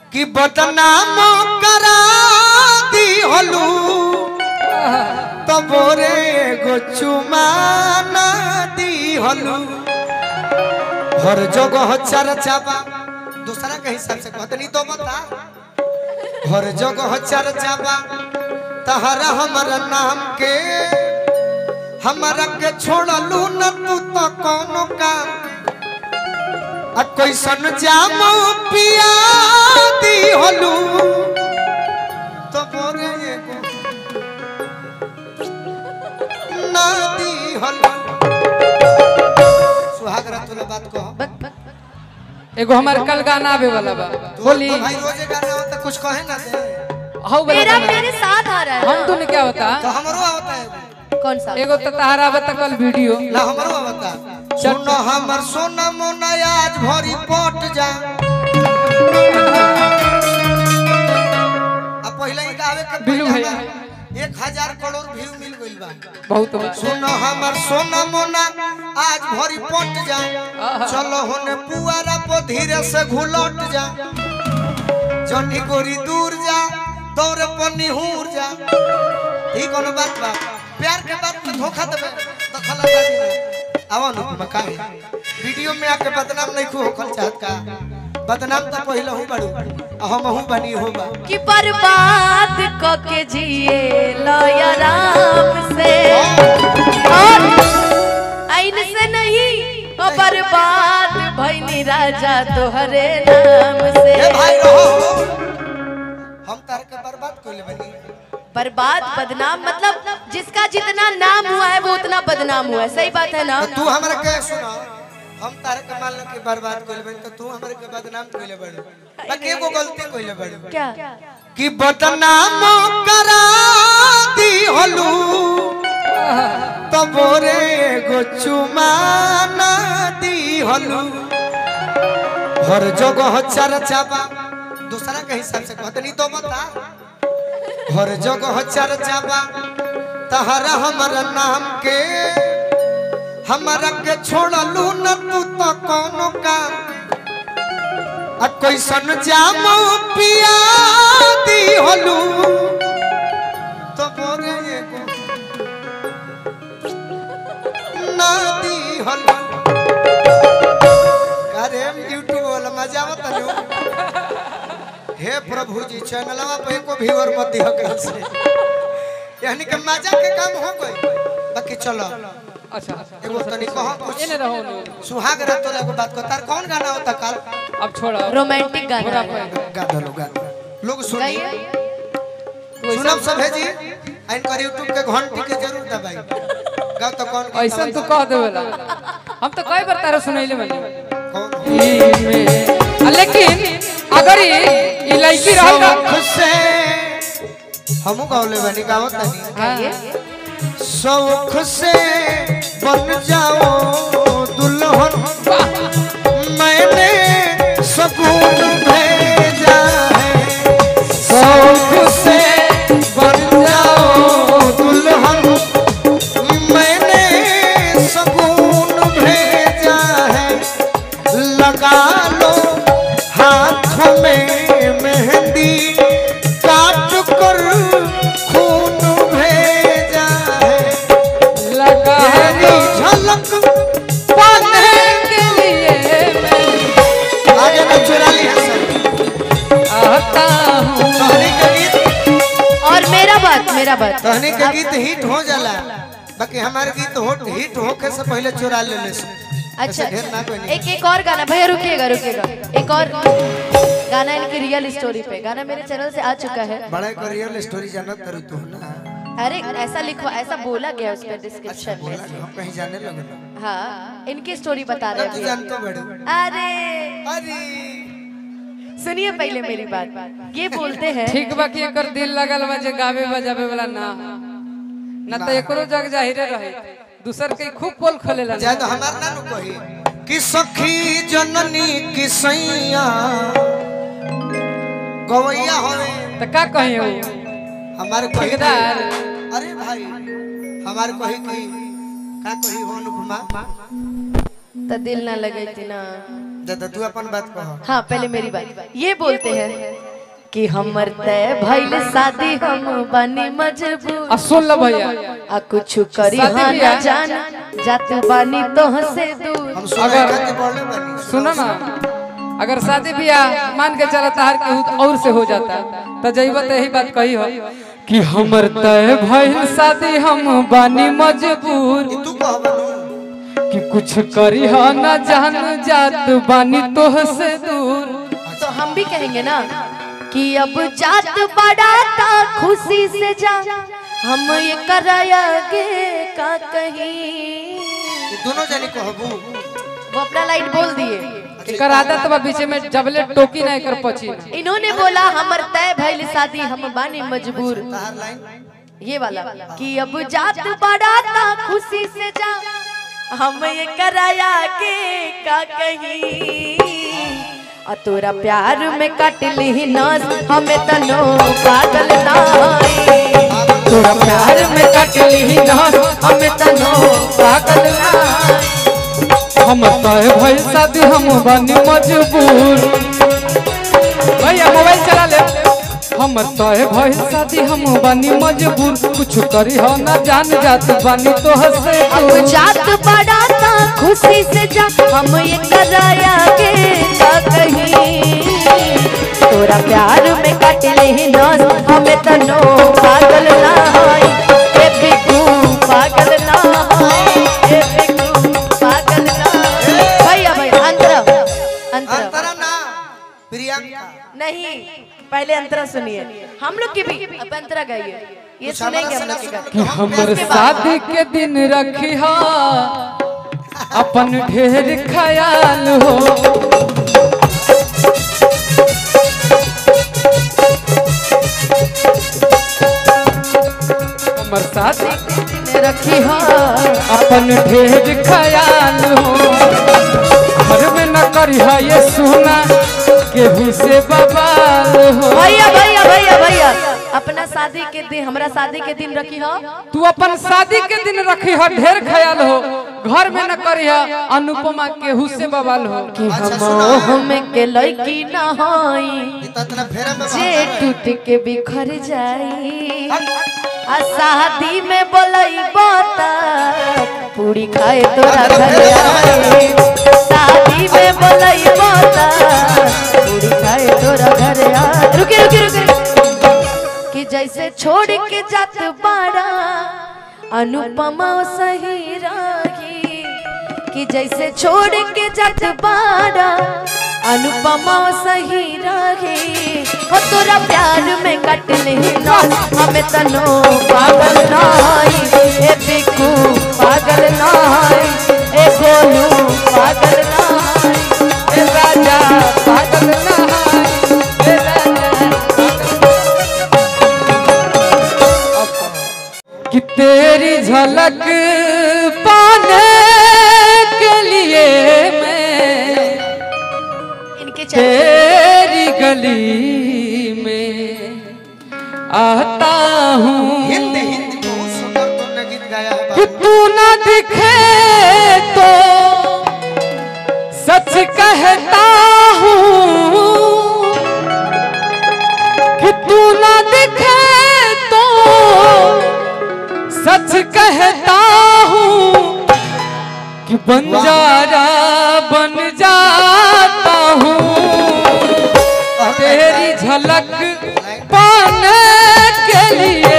कि बदनाम करा दी हलू तबोरे गो चुमाना दी हलू हर जगह चर्चा बा दूसरा के हिसाब से कहते नहीं तो बता हर जगह चर्चा बा तहरा हमारा नाम के हमारा के छोड़लू न तू तो कोनो काम आ कैसन जाम पिया दी हलू तो बोरे एगो ना दी हलू सुहाग रात बात कहो एगो हमार कल गाना आवे वाला बा तू बोली तो भाई रोजे गाना होता कुछ कहे ना दे हाउ वाला मेरा गाना मेरे साथ आ रहा है हम तुन क्या होता तो हमरो आवता है कौन सा एगो तो तहारा बता कल वीडियो ला हमरो आवता सुनो हमर सोना मोना आज भरी पट जा अब पहले ही गावे के बिल्लू पहले भैया। हमार एक हजार करोड़ व्यू मिल गइल बा बहुत बा। सुनो हमर सोना मोना आज भरी पट जा चलो होने पुआरा पर धीरे से घुलट जा जनी गोरी दूर जा दौरे पर निहूर जा ठीक कोनो बात बा प्यार के बात में धोखा देबे दखल अंदाजी ना आवा नु मकाई वीडियो में आके बदनाम नहीं खो होखल चाहत का बदनाम तो पहले हूं बड़ू आ हम हूं बनी हो बा कि बर्बाद क के जिए लया राम से और आइन से नहीं ओ बर्बाद भइनी राजा तोहरे नाम से ए भाई रहो हम तार के बर्बाद कोइले बनी बर्बाद बदनाम मतलब जिसका जितना नाम हुआ है वो उतना बदनाम हुआ है सही बात है ना तो तू हमरा के सुना हम तार के मान लो कि बर्बाद कोइले बनी तो तू हमरा के बदनाम कोइले बड़ी बाकी एगो गलती कोइले बड़ी क्या कि बदनाम करा दी हलू तबोरे गो चुमाना दी हलू हर जगह चर्चा बा दूसरा के हिसाब से कहते नहीं तो बता हर जगह चर्चा बा तहरा हमारा नाम के हमारा के छोड़लू न तू तो कोनो काम आ कैसन जाम पिया दी हलू तो बोरे एगो ना दी हलू अरे यूट्यूब वाला मजा आवत नु हे प्रभु जी चैनलवा पे एको व्यूअर मत दियो कल से यानी कि मजा के काम हो गई बाकी चलो अच्छा एगो तनी कहो कुछ एने रहो नु। सुहाग रात तो एगो बात को तार कौन गाना होता कल अब छोड़ा रोमांटिक गाना पूरा है। पे। गा दो गा दो। लोग सुनिए गाइए सुनब सब है जी इन पर यूट्यूब के घंटी के जरूर दबाई गाओ तो कौन गीत ऐसा तू दबाई? कह देवेला हम तो कई बार तारा सुनैले बनी कौन ई में आ, लेकिन अगर ई ई लड़की रहल ना शौक से हमू गावले बनी गावत नहीं हाँ। शौक से बन जाओ दुल्हन मैंने सकून भेजा है शौक से बन जाओ दुल्हन मैंने सकून भेजा है लगा लो हाथ में मेहंदी काट कर खून भेजा है लगा तेरी झलक पाने के लिए मैं आगे में चुरा ली है सर आता हूँ कहनी के गीत और मेरा बात मेरा बात कहनी के गीत हिट हो जाला बाकी हमारे गीत हो हिट होके से पहले चुरा ले ले से। अच्छा ऐसे ढेर ना कोई नहीं। एक एक और गाना भैया रुकिएगा रुकिएगा एक और गाना इनकी रियल स्टोरी पे गाना मेरे चैनल से आ चुका है बड़ा एक रियल स्टोरी जानत करू तू ना अरे ऐसा लिखो ऐसा बोला गया उस पर अच्छा डिस्क्रिप्शन बोला में हम कहीं जाने लगे हाँ इनकी स्टोरी बता ना रहे तू हैं जानतो बड़ू अरे अरे सुनिए पहले मेरी बात ये बोलते हैं ठीक बा कि एकर दिल लगल बा जे गावे बजावे वाला ना ना तो एकरो जग जाहिरे रहे दूसर के खूब पोल खोलेला ना। ज्यादा हमार ना नु कही कि सखी जननी की सैया गवैया होवे तो का कहे हो हमारे कही ठेकेदार। अरे भाई हमारे कही की का कही हो अनुपमा तो दिल ना लगे थी ना दादा तू अपन बात कह हाँ पहले मेरी बात ये बोलते हैं कि हमर तय भइल शादी हम बनी मजबूर आ सुन लो भैया आ कुछ करी शादी हाँ बियाह? ना जान जात बानी तो से दूर हम सुना अगर- खातिर बोले बानी सुनो ना अगर शादी ब्याह मान के चला तार के और से हो जाता तो जइबा तो यही बात कही हो कि हमर तय भइल शादी हम बानी मजबूर तू कह बनू कि कुछ करी हो ना जान जात बानी तोह से दूर तो हम भी कहेंगे ना कि अब जात बढ़ाता खुशी से जा हम ये कराया के का कहीं ये दोनों जानी कहबू वो अपना लाइट बोल दिए एकर आदत बा बीच में जबले टोकी ना एकर पची ना। इन्होंने बोला हमर तय भइल शादी हम बानी मजबूर तार लाइन ये वाला कि अब जात बढ़ाता खुशी से जा हम ये कराया के का कहीं आ तोरा प्यार में कट ली नस हमें तनो पागल नाई तोरा प्यार में कटली ना हमें तनो पागल ना हम तय भइल शादी हम बानी मजबूर भैया मोबाइल चला ले हम तय भइल शादी हम बानी मजबूर कुछ करी हो ना जान जात बानी तो हसे अब जात बढ़ाता खुशी से जा हम ये कराया के का कहीं तोरा प्यार में कट ली नस हमें तनो पागल नाई ए बिकू पागल नाई ए बिकू पागल नाई भैया भैया अंतरा अंतरा अंतरा ना प्रियंका नहीं पहले अंतरा सुनिए हम लोग की भी अब अंतरा गाइए ये कुछ हमारा सुनेंगे हम से ना लोग की सुनो गाना। तो हम हमर उसके बाद- शादी के दिन रखी हा अपन ढेर ख्याल हो हमर शादी के दिन रखी हा अपन ढेर ख्याल हो घर में न करी हा ये सुना केहू से बवाल हो भैया भैया भैया भैया अपना शादी के दिन हमरा शादी के दिन रखी हो तू अपन शादी के दिन रखी है ढेर ख्याल हो घर में न करी है अनुपमा केहू से बवाल हो कि अच्छा, हम सुना। हम के लड़की न होई ये तो इतना फेरा में जे बहाना है। टूट के बिखर जाई आ शादी में बोलई बता पूरी खाए तोरा घर आई शादी में बोलई बता पूरी खाए तोरा घर आई रुके रुके रुके रुके। कि जैसे छोड़ के जात बाड़ा अनुपमा सही रही कि जैसे छोड़ के जात बाड़ा अनुपमा सही रही हो तोरा प्यार में कट नहीं ना हमें तनो पागल नाई ए बिकू पागल नाई ए गोलू पागल नाई ए राजा पागल नहाय, ए राजा पागल- कि तेरी झलक पाने के लिए मैं इनके चलते तेरी गली में आता हूँ हिंदी हिंदी बहुत सुंदर तुमने गीत गाया है कि बाबू। तू न दिखे तो सच कहता हूँ कि तू न दिखे तो सच कहता हूँ कि बंजारा बन जाता हूँ तेरी झलक पाने के लिए